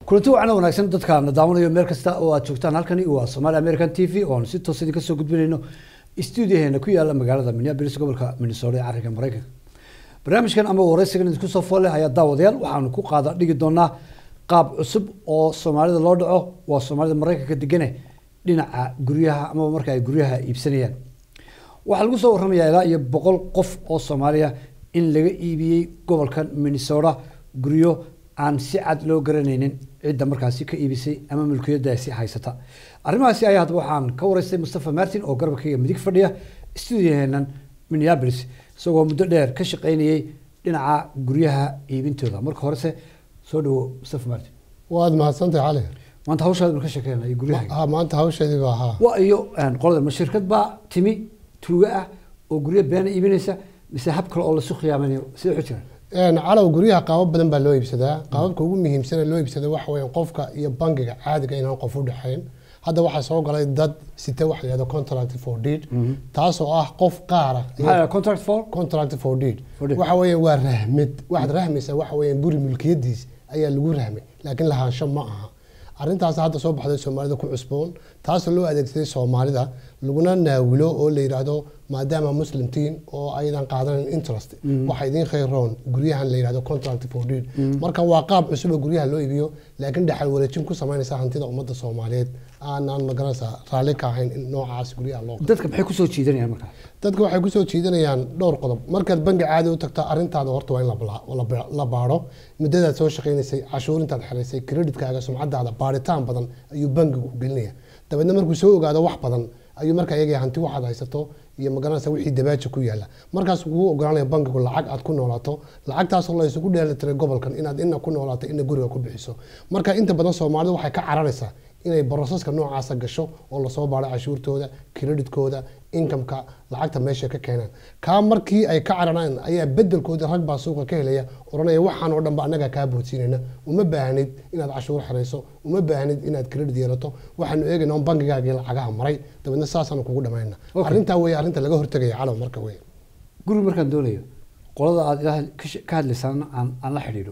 kulanti wacan wanaagsan dadkaana daawanayo meel kasta oo aad joogtaan halkani waa somaali american t v oonu si toos idinka soo gudbinayno stuudiyaheena ku yaala magaalada minneapolis gobolka minnesota ee carriga maraykanka barnaamijkan ama wareysigan idinku soo foole ayaa daawadayaal waxaanu ku qaada dhigi doonaa qaab cusub oo soomaalida loo dhaco waa soomaalida maraykanka degane dhinaca guryaha amaba marka ay guryaha iibsanayaan waxaa lagu soo warramayaa ilaa iyo boqol qof oo soomaaliya in laga iibiyey gobolkan minnesota guryo aan si cad loo garanaynin cidda markaasi ka iibisay ama mulkiyadaasi haysata arrimahaasi ayaa hadaba waxaan ka wareystay mustafa martin oo garabkayga midig fadhiya stuudiyaheenan minneapolis isagoo muddo dheer ka shaqaynayay dhinaca guryaha iibintooda marka horese soo dhawo mustafa martin waad mahadsantahay cali maanta hawshaada ma ka sheekeynay guryaha ha maanta hawsheedii baa haa waa iyo qolada ma shirkad baa timi tuuga ah oo guryo beena iibinaysa mise hab kale oo lasu khiyaamanayo sida waxu jiraan calow guryaha qaabab badan baa loo iibsadaa qaababka ugu muhiimsan ee loo iibsada waxa weya qofka iyo bangiga caadiga inaan qof u dhexayn hadda waxaa soo galay dad sita waxa la yihahdo contract for deed taasoo ah qof qaara maxaa contract for contract for deed For deed. waxa weya waa rahmid waxaad rahmaysaa waxa weya guri mulkiyadiis ayaa lagu rahmay laakiin lahaansho ma aha arrintaas hadda soo baxday soomaalida ku cusboon taasoo loo adeegsaday soomaalida laguna naawilo oo la yidhaahdo maadaama muslimtiin oo aydan qaadanan interest waxa idiin khayroon guryahan la yidhahdo contract for deed marka waa qaab cusub oo guryaha loo iibiyo laakiin dhexal wareejin ku samaynaysa hantida ummadda soomaaliyeed aanaan magaranaysa raalli ka ahayn in noocaas guryaha loo dadka maxay kusoo jiidanayaan markaa dadka waxay kusoo jiidanayaan dhowr qodob markaad bangi caadi u tagto arrintaada horta waa in la bala- la ba- la baadho muddadaad soo shaqaynaysay cashuurintaad xiraysay kreditkaaga sumcadaada baadhitaan badan ayuu bangigu gelinaya dabeedna markuu soo ogaado wax badan ayuu markaa eegaya hanti waxaad haysato iyo magaranaysa wixii dabaaji ku yaala markaas kugu ogolaanaya bangigu lacag aad ku noolaato lacagtaasoo la isugu dheelitiray gobolkan inaad ina ku noolaato ina guriga ku bixiso marka inta badan soomaalidu waxay ka cararaysaa inay borosaska noocaasa gasho oo lasoo baadho cashuurtooda kreditkooda inkamka lacagta meesha ka keenaan kaa markii ay ka cararaan ayaa bedelkooda rag baa suuqa ka helaya oranaya waxaan oo dhan ba annagaa kaa boodsiinayna uma baahnid inaad cashuur xirayso uma baahnid inaad credit yeelato waxaanu eegayna on bangigaagii lacagaha maray dabeedna saasaanu kugu dhamayna Okay. arrintaa wey arrinta laga hortegaya calow marka wey guri markaan doonayo qolada aad ilaa ka she- ka hadlaysaan aan aan la xidhiidho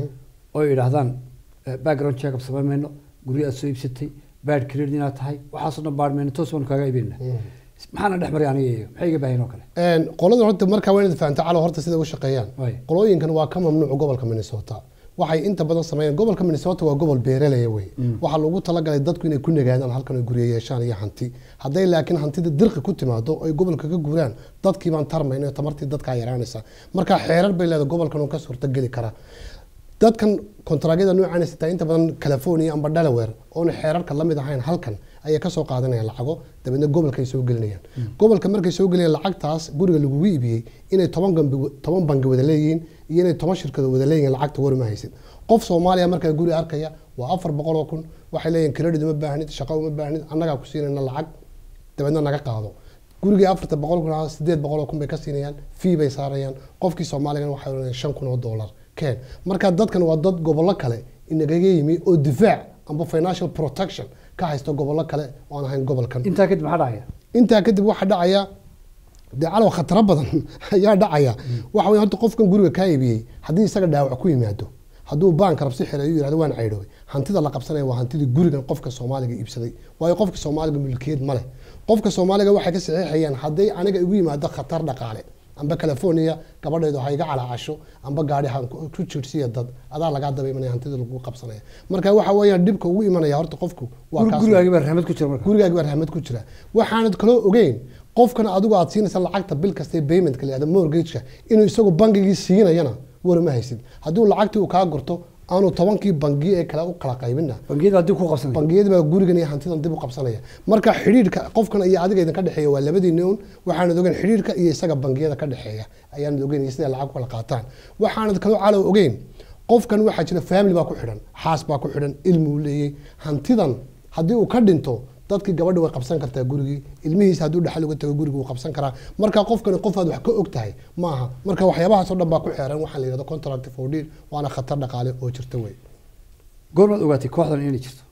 oo yidhaahdaan eh, background checkup samayn mayno guryo aad soo iibsatay bad credit inaad tahay waxaasoo dhan baadh mayno toos baanu kaaga iibinayna maxaana dhex maray aniga iyo maxay iga baahin oo kale Een, qoladan horta markaa waa inaad fahamta calow horta sida u shaqeeyaan Waay. qolooyinkan waa ka mamnuuc gobolka minnesota waxay inta badan sameeyaan gobolka minnesota waa gobol beeralaya wey waxaa loogu talagalay dadku inay ku nagaadaan halkan ay guryo yeeshaan iyo hanti hadday laakiin hantida dirqi ku timaado ay gobolka ka guuraan dadkii baan tarmayna tamartii dadkaa yaraanaysa marka xeerar bay leedahay gobolkan uu ka suurtageli karaa dadkan kontaraagyada noocan sitaa inta badan california amba delaware oona xeerarka lamid ahayn halkan ayay kasoo qaadanayaan lacago dabeedna gobolkay soo gelinayaan gobolka markay soo gelinayaan lacagtaas guriga lagugu iibiyey inay toban gambi toban bangi wada leeyihiin iyo inay toban shirkado wada leeyihiin lacagta warma haysid qof soomaaliya markaa guri arkaya waa afar boqol oo kun waxay leeyihin credit uma baahnid shaqo uma baahnid annagaa ku siinayna lacag dabeedna naga qaado gurigii afarta boqol kun ahaa sideed boqol oo kun bay ka siinayaan fee bay saarayaan qofkii soomaaligana waxay oranayaan shan kun oo dollar keen marka dadkan waa dad gobollo kale inagaga yimi oo difaac amba financial protection ka haysto gobollo kale oo aan ahayn gobolkan intaa kadib maxaa dhacaya intaa kadib waxaa dhacaya dee calow khataro badan ayaa dhacaya waxa wey horta qofkan guriga kaa iibiyey haddii isaga dhaawac ku yimaado hadduu baanka rabsi xiray uu yihahdo waan caydhoobay hantida la qabsanaya waa hantidii gurigan qofka soomaaliga iibsaday waayo qofka soomaaliga mulkiyad ma leh qofka soomaaliga waxay ka saxiixayaan hadday aniga igu yimaado khatar dhaqaale amba california gabadheedu ha iga calaacasho amba gaari ha ku jirsiya dad adaa lagaa daba imanaya hantida lagu qabsanaya marka waxa weeyaan dhibka ugu imanaya horta qofku waa Guri- kaas gurigaagi baa raxmad ku jira marka gurigaaga baa rahmad ku jira waxaanad kaloo ogeyn qofkan adigu aad siinaysa lacagta bil kasta paymentka la yihahdo mortgageka inuu isagu bangigii siinayana warma haysid hadduu lacagtii uu kaa gurto aanu tobankii bangi ee kale u kala qaybina bangiyada haddii ku qabsanay bangiyada baa gurigan iyo hantidan dib u qabsanaya marka xidhiidhka qofkan iyo adiga idinka dhexeeya waa labadiina un waxaanad ogeyn xidhiidhka iyo isaga bangiyada ka dhexeeya ayaanad ogeyn iyo siday lacag ku kala qaataan waxaanad kaloo calow ogeyn qofkan waxaa jira family baa ku xidhan xaas baa ku xidhan ilmuu leeyey hantidan haddii uu ka dhinto dadkii gabadha way qabsan kartaa gurigii ilmihiisa hadduu dhaxal uga tago guriga wuu qabsan karaa marka qofkani qof aad wax ka og tahay maaha marka waxyaabahaasoo dhan baa ku xeeran waxaa la yihahdo contract for deal waana khatar dhaqaale oo jirta wey goormaad ogaatay kooxdan inay jirto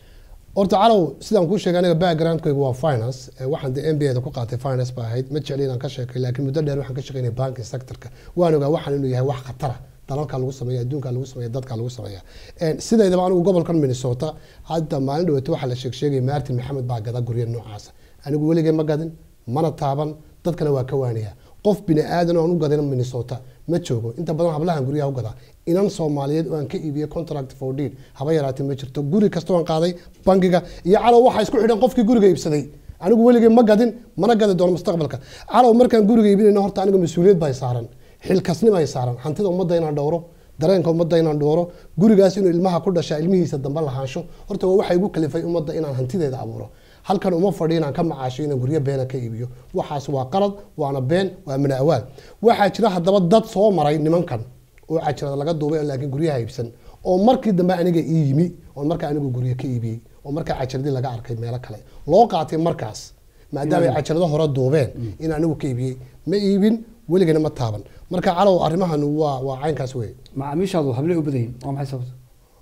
horta calow sidaan kuu sheegay aniga backgroundkaygu waa finance Eh, waxaan de m b da ku qaatay finance ba ahayd ma jecli inaan ka sheekay laakiin muddo dheer waxaan ka shaqeynay banking sectorka waan ogaa waxaan inuu yahay wax khatara dalalka lagu sameeya adduunka lagu sameeya dadka lagu sameeya Een, sideedaba anigu gobolkan minnesota hadda maalin dhaweeto waxaa la sheeg sheegay martin maxamed baa gada gurya noocaasa anigu weligay ma gadin mana taaban dadkana waa ka waanaya qof bini aadan oo aan u gadin minnesota ma joogo inta badan hablahan guryaha u gadaa inan soomaaliyeed oo aan ka iibiyey contract for deed haba yaraatee ma jirto guri kasta oo aan qaaday bangiga iyo calow waxaa isku xidhan qofkii guriga iibsaday anigu weligay ma gadin mana gadi doono mustaqbalka calow markaan guriga iibinayno horta aniga mas-uuliyad baa i saaran xilkasnima ay saaran hantida ummadda inaan dhowro dareenka ummadda inaan dhowro gurigaas inuu ilmaha ku dhashaa ilmihiisa dambe lahaansho horta waa waxa igu kalifay ummadda inaan hantideeda abuuro halkan uma fadhiyo inaan ka macaasho inaan guryo beena ka iibiyo waxaas waa qalad waana been waa mana awaal waxaa jira haddaba dad soo maray nimankan oo cajirada laga duubay oo laakiin guryaha iibsan oo markii dambe aniga ii yimi oo markaa anigu guryo ka iibiyey oo markaa cajiradii laga arkay meelo kale loo qaatay markaas maadaama ay cajirado hore duubeen in anigu ka iibiyey ma iibin weligana ma taaban marka calow arrimahan waa waa caynkaas wey macaamiishaadu hablay u badan yihin waa maxay sababta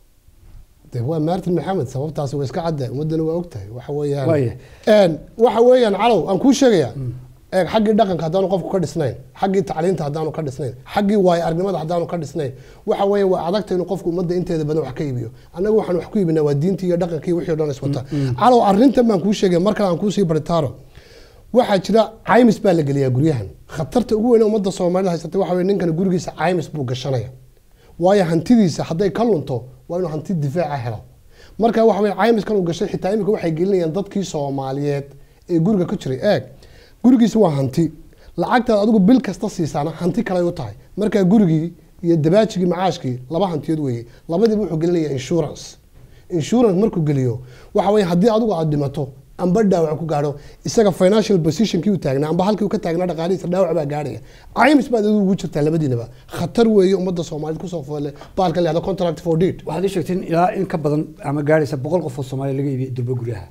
de waa martin maxamed sababtaasi waa iska cadda ummadana waa ogtahay waxa weeyaan Waaya. Een, waxa weeyaan calow aan kuu sheegaya eeg xaggii dhaqanka haddaanu qofku ka dhisnayn xaggii tacliinta haddaanu ka dhisnayn xaggii waayo aragnimada haddaanu ka dhisnayn waxa weeye waa adagta inuu qofku ummadda inteeda badan wax ka iibiyo annaga waxaan wax ku iibinaa waa diintii iyo dhaqankii iyo wixii o dhan iswata calow arrintan baan kuu sheegaya mar kale aan kuusii baritaaro waxaa jira caymis baa la geliyaa guryahan khatarta ugu weyn ee ummadda soomaalida haysatay waxa weye ninkan gurigiisa caymis buu gashanaya waayo hantidiisa hadday ka lunto waa inuu hanti difaaca helo marka waxa weye caymiskan uu gashay xitaa iminka waxay gelinayaan dadkii soomaaliyeed ee guriga ku jiray eeg gurigiisa waa hanti lacagtaad adigu bil kasta siisaana hanti kale u tahay markaa gurigii iyo dabaajigii macaashkii laba hantiyood weeye labadiiba wuxuu gelinaya insurance insurance markuu geliyo waxa weye haddii adigu aad dhimato amba dhaawac ku gaadho isaga financial positionkii uu taagnaa amba halkii uu ka taagnaa dhaqaalihiisa dhaawac baa gaadhaya caymis baad adigu ugu jirtaa labadiinaba khatar weeye ummadda soomaaliyed kusoo foole baalka la yihahdo contract for deed waxaad ii sheegteen ilaa in ka badan ama gaadhaysa boqol qof oo soomaaliya laga iibiyey durba guryaha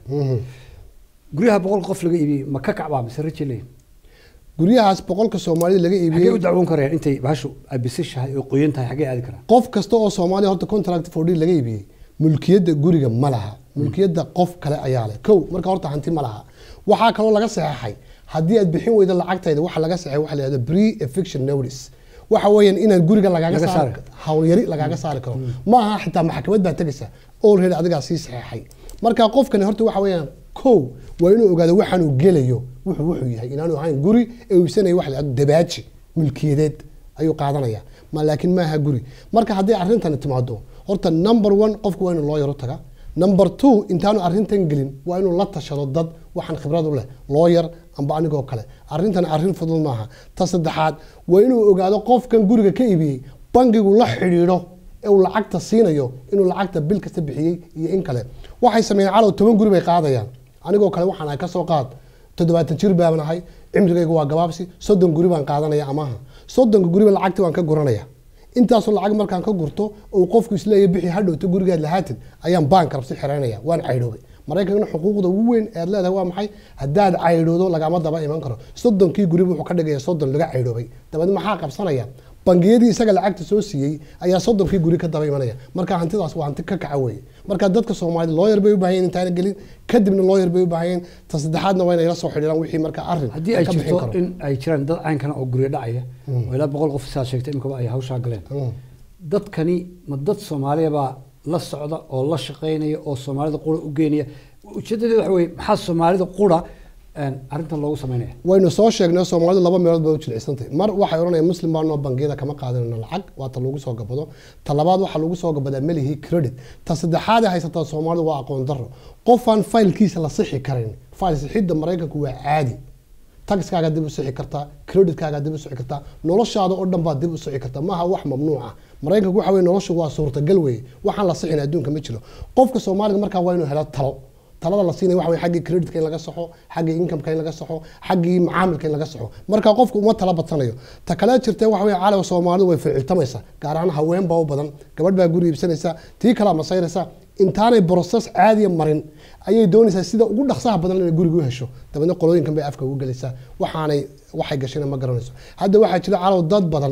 guryaha boqol qof laga iibiyey ma ka kacbaa mise raji leeyihin guryahaas boqolka soomaalida laga xaggee iibiyey u dacwoon karayaan intay bahashu ay bisishahay oo qoyan tahay xaggee aadi karaan qof kasta oo soomaaliya horta contract for deed laga iibiyey mulkiyadda guriga ma laha mulkiyadda qof kale ayaa leh kow marka horta hanti ma laha waxaa kaloo laga saxeexay haddii aad bixin weydo lacagtayda waxa laga saxeexay waxa la yihahdo pre eviction notice waxa weeyaan inaan guriga lagaaga Laga saari saari. hawlyari lagaaga saari karo ma aha xitaa maxkamad baa tegaysa already adigaa sii saxeexay marka qofkani horta waxa weeyaan kow waa inuu ogaado waxaanuu gelayo wuxuu wuxuu yahay inaanu ahayn guri ee uu iibsanayo waxa la yihahdo dabaaji mulkiyadeed ayuu qaadanaya ma laakiin maaha guri marka haddii arrintani timaado horta number one qofku waa inuu loo yaro taga number two intaanu arrintan gelin waa inuu la tashado dad waxaan khibrad u leh looyar amba anigoo kale arrintan arrin fudud maaha ta saddexaad waa inuu ogaado qofkan guriga ka iibiyey bangigu la xidhiidho ee uu lacagta siinayo inuu lacagta bil kasta bixiyey iyo in kale waxay sameeyeen calow toban guri bay qaadayaan anigoo kale waxaan ahay kasoo qaad toddobaatan jir baan ahay cimrigayga waa gabaabsi soddon guri baan qaadanaya amaha soddonka guriba lacagti waan ka guranaya intaasoo lacag markaan ka gurto oo qofku isleeya bixi hadhowto gurigaad lahaatid ayaan baanka rabsi xiraynaya waan caydhoobay maraykankana xuquuqda ugu weyn ee aad leedahay waa maxay haddaad caydhoodo lagama daba iman karo soddonkii guriba wuxuu ka dhigaya soddon laga caydhoobay dabeedna maxaa qabsanaya bangiyadii isaga lacagta soo siiyey ayaa soddonkii guri ka daba imanaya marka hantidaas waa hanti ka kaca weeye marka dadka soomaalida looyar bay u baahan yihin intaana gelin kadibna looyar bay u baahan yihin ta saddexaadna waa inay la soo xidhiiraan wixii marka arrin haddii ay ka bixin jirto karo in ay jiraan dad caynkana oo guryo dhacaya oo ilaa boqol qof sidaad sheegtay imikaba ay hawshaa galeen Mm. dadkani ma dad soomaaliya baa la socda oo la shaqaynaya oo soomaalida qura u geynaya ujeedadeeda waxa weye maxaa soomaalida qura een, arrintan loogu sameynaya waynu soo sheegnay soomaalidu laba meelood bay u jilicsantahay mar waxay odhanayaan muslim baanoo bangiyada kama qaadanayno lacag waa ta lagu soo gabado ta labaad waxaa lagu soo gabadaa melihii credit ta saddexaad ee haysataa soomaalidu waa aqoon darro qofaan faylkiisa la sixi karin fayl sixidda maraykanku waa caadi taxkaaga dib u sixi kartaa creditkaaga dib u sixi kartaa noloshaada oo dhan baad dib u sixi kartaa maaha wax mamnuuc ah maraykanku waxa weye noloshu waa suurtagal weeye waxaan la sixin adduunka ma jiro qofka soomaaliga markaa waa inuu helo talo talada la siinaya waxa weye xaggii creditka in laga saxo xaggii incomeka in laga saxo xaggii macaamilka in laga saxo marka qofku uma tala badsanayo ta kale jirtee waxa weye caalamka soomaalidu way ficiltamaysaa gaar ahaan haween baa u badan gabadh baa guri iibsanaysa tii kalaa masayraysa intaanay broses caadiya marin ayay doonaysaa sida ugu dhaqsaha badan inay guriga u hesho dabeedna qolooyinkan bay afka ugu gelaysaa waxaanay waxay gashayna ma garanayso hadda waxaa jira calow dad badan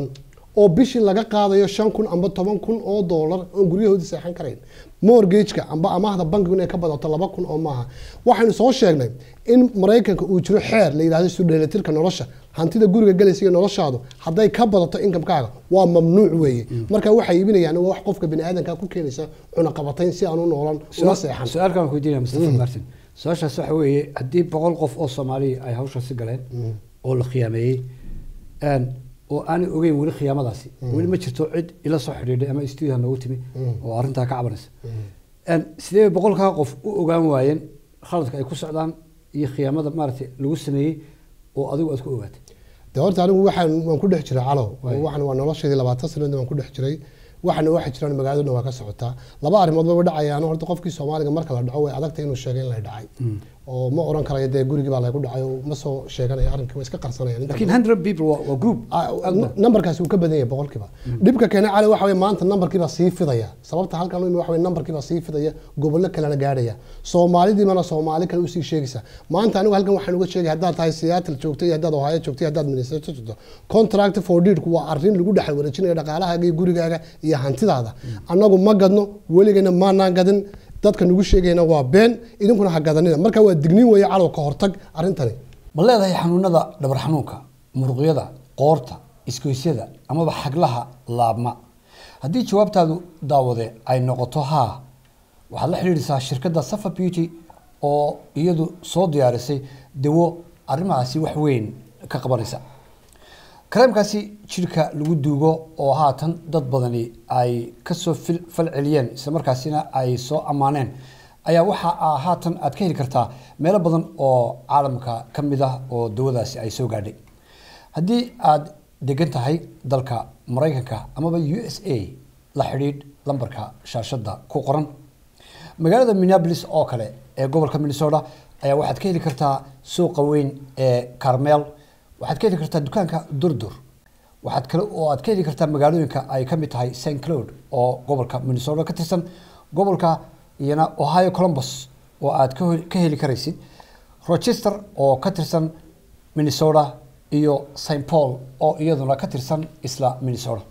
oo bishii laga qaadayo shan kun amba toban kun oo doolar oon guryahoodii seexan karayn mortgageka amba amaahda bankigu inay ka badato laba kun oo maaha waxaynu soo sheegnay in maraykanka uu jiro xeer la yidhahdo isu dheelitirka nolosha hantida guriga galaysa iyo noloshaadu hadday ka badato inkamkaaga waa mamnuuc weeye marka waxay iibinayaan waa wax qofka biniaadanka ku keenaysa cunaqabatayn si aanu noolan una seexan su-aalkan ku weydiinaya mustafa martin su-aashaas waxa weeye haddii boqol qof oo soomaaliya ay hawshaasi galeen oo la khiyaameeyey een, oo aanay ogeyn weli khiyaamadaasi weli ma jirto cid ila soo xidhiidhay ama stuudiyaha noogu timi oo arrintaa ka cabanaysa Een, sidee bay boqolkaa qof u ogaan waayeen khaladka ay ku socdaan iyo khiyaamada maaragtay lagu sameeyey oo adigu aad ku ogaatay de horta anigu waxaan waan ku dhex jiray calow Waay. waxaan waa nolosheedii labaatan sanadood waan ku dhex jiray waxana waxa jiraan magaalada dhan waa ka socotaa laba arrimood ba dhacayaan horta qofkii soomaaliga marka la dhaco way adagtay inuu sheegay in la dhacay oo ma oran karayo dee gurigii baa lagu dhacay oo ma soo sheeganaya arrinkii waa iska qarsanayaan inta laakiin hundred people waa waa group Ah, numberkaasi wuu ka badan yahay boqolkiiba dhibka keena cali waxa weye maanta numberkiibaa sii fidaya sababta halkan u imi waxa weye numberkiibaa sii fidaya gobollo kalena gaadhaya soomaalidiibana soomaali kale usii sheegaysa maanta anigu halkan waxaan uga sheegay haddaad tahay seattle joogto iyo haddaad ohio joogto iyo haddaad minnesota joogto contract for deedku waa arrin lagu dhexal wareejinayo dhaqaalahaaga iyo gurigaaga iyo hantidaada annagu ma gadno weligana maanaan gadin dadka nagu sheegayna waa been idinkuna ha gadanina marka waa digniin weeye calow ka hortag arrintani ma leedahay xanuunada dhabar xanuunka muruqyada qoorta isgoysyada amaba xaglaha laabma haddii jawaabtaadu daawade ay noqoto haa waxaad la xidhiidhisaa shirkadda safa beauty oo iyadu soo diyaarisay dawo arrimahaasi wax weyn ka qabanaysa kareemkaasi jidhka lagu duugo oo haatan dad badani ay kasoo fil- falceliyeen islamarkaasina ay soo ammaaneen ayaa waxa aa haatan aad ka heli kartaa meelo badan oo caalamka ka mid ah oo dawadaasi ay soo gaadhay haddii aad degan tahay dalka maraykanka amaba u s a la xidhiidh lambarka shaashadda ku qoran magaalada minneapolis oo kale ee gobolka minnesota ayaa waxaad ka heli kartaa suuqa weyn ee carmel waxaad ka heli kartaa dukaanka durdur waxaad kale oo aad ka heli kartaa magaalooyinka ay ka mid tahay st cloud oo gobolka minnesota ka tirsan gobolka iyana ohio columbus oo aad ka hel- ka heli karaysid rochester oo ka tirsan minnesota iyo st paul oo iyaduna ka tirsan isla minnesota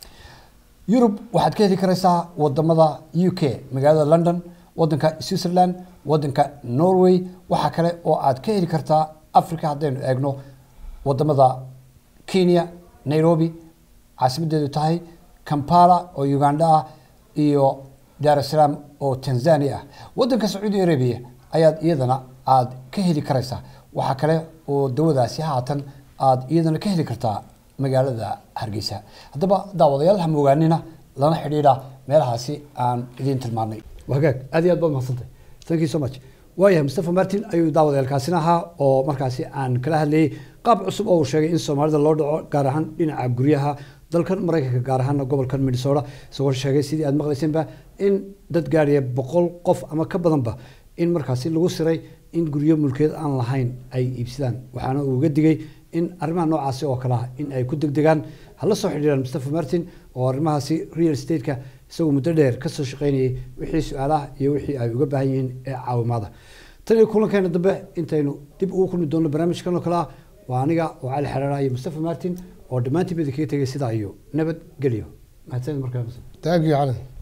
yurub waxaad ka heli karaysaa wadamada u k magaalada london wadanka switzerland wadanka norway waxaa kale oo aad ka heli kartaa africa haddaynu eegno wadamada kenya nairobi caasimadeedu tahay kampala oo uganda ah iyo dar es salaam oo tanzania ah wadanka sacuudi arabia ayaad iyadana aad ka heli karaysaa waxaa kale oo dawadaasi haatan aad iyadana ka heli kartaa magaalada hargeysa haddaba daawadayaal ha moogaanina lana xidhiidha meelahaasi aan idiin tilmaanay wagaag aad iyo aad baad mahadsantay thank you so much waayahay mustafa martin ayuu daawadayaalkaasina ahaa oo markaasi aan kala hadlayay qaab cusub oo uu sheegay in soomaalida loo dhaco gaar ahaan dhinaca guryaha dalkan maraykanka gaar ahaana gobolkan minnesota isagoo sheegay sidii aad maqlayseenba in dad gaadhaya boqol qof ama ka badanba in markaasi lagu siray in guryo mulkeed aan lahayn ay iibsadaan waxaana uu uga digay in arrimaha noocaasi oo kale ah in ay ku degdegaan hala soo xidhiiraan mustafa martin oo arrimahaasi real estate-ka isagoo muddo dheer ka soo shaqaynayay wixii su-aalaha iyo wixii ay uga baahan yihiin ee caawimaada tan iyo kulankeena dambe intaynu dib ugu kulmi doonno barnaamijkan oo kale ah waa aniga oo cali xeraara iyo mustafa martin oo dhammaantiin bada kaga tegay sidaa iyo nabad gelyo mahadsanid markaa thank you cali